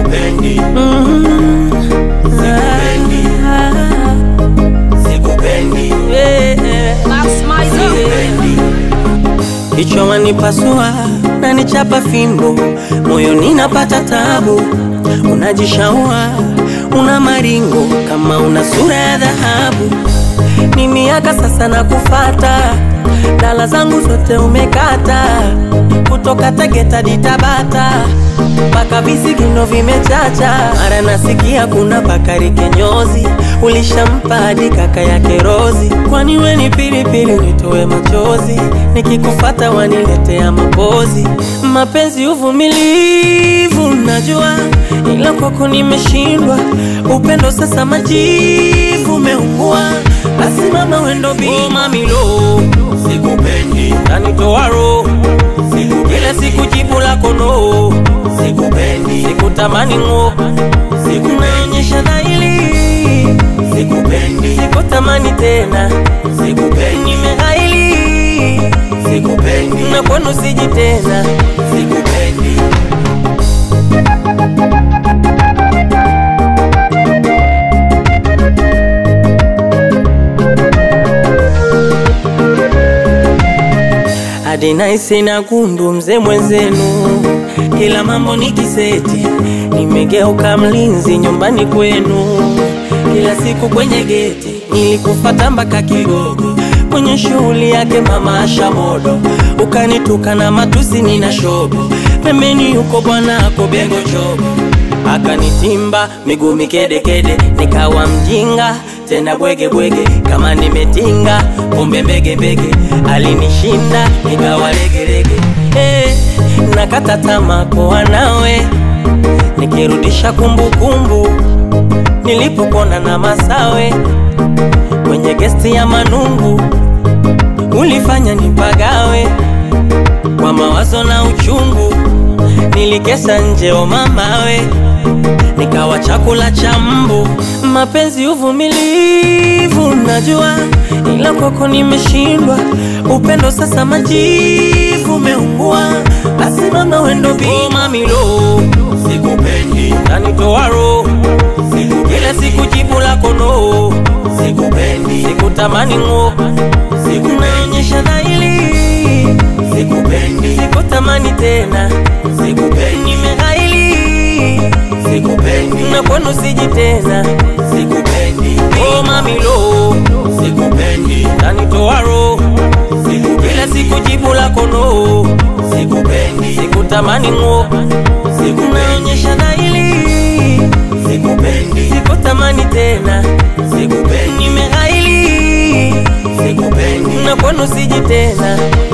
sikupendi, Mm. Sikupendi. Ah, sikupendi, yeah. sikupendi. Kichwa wanipasua na nichapa fimbo, moyoni napata tabu, unajishaua una maringo kama una sura ya dhahabu. Ni miaka sasa na kufata, dala zangu zote umekata, kutoka Tegeta hadi Tabata mpaka visigino vimechacha. Mara nasikia kuna Bakari Kenyozi, ulishampa hadi kaka yake Rozi. Kwani we ni pilipili nitoe machozi, nikikufata waniletea mapozi. Mapenzi uvumilivu, najua ila kwako nimeshindwa. Upendo sasa majivu umeungua, basi mama wendo bi oh, mamilo Sikupendi, tanitoa roho kila siku jibu lako no, sikupendi, sikutamani ng'o, naonyesha dhahiri, sikupendi, sikutamani tena, sikupendi, nimeghaili sikupendi, na kwenu siji tena. sikupendi. hadi naisi na gundu mzee mwenzenu, kila mambo ni kiseti, nimegeuka mlinzi nyumbani kwenu, kila siku kwenye geti nilikufata mpaka Kigogo, kwenye shughuli yake mama Asha Modo, ukanituka na matusi nina shobo, pembeni yuko bwana ako Bengo Chobo akanitimba miguu mikedekede, nikawa mjinga tena bwege bwege, kama nimetinga kumbe mbege mbege, alinishinda nikawa legelege. Eh, nakata tamaa kuwa nawe, nikirudisha kumbukumbu nilipopona na Masawe kwenye gesti ya Manungu, ulifanya nipagawe kwa mawazo na uchungu, nilikesha nje o mamawe, nikawa chakula cha mbu. Mapenzi uvumilivu, najua ila kwako nimeshindwa. Upendo sasa majivu umeungua, basi mama wendo bi oh, mamilo Sikupendi, tanitoa roho kila siku jibu lako no, sikupendi, sikutamani ng'o, naonyesha dhahiri, sikupendi, sikutamani tena, sikupendi, nimeghaili sikupendi, na kwenu siji tena. sikupendi, Oh mamilo, sikupendi, tanitoa roho kila sikupendi, siku jibu lako no, sikupendi, sikutamani ng'o, sikupendi, naonyesha dhahiri, sikupendi, sikutamani tena, sikupendi, nimeghaili sikupendi, na kwenu siji tena.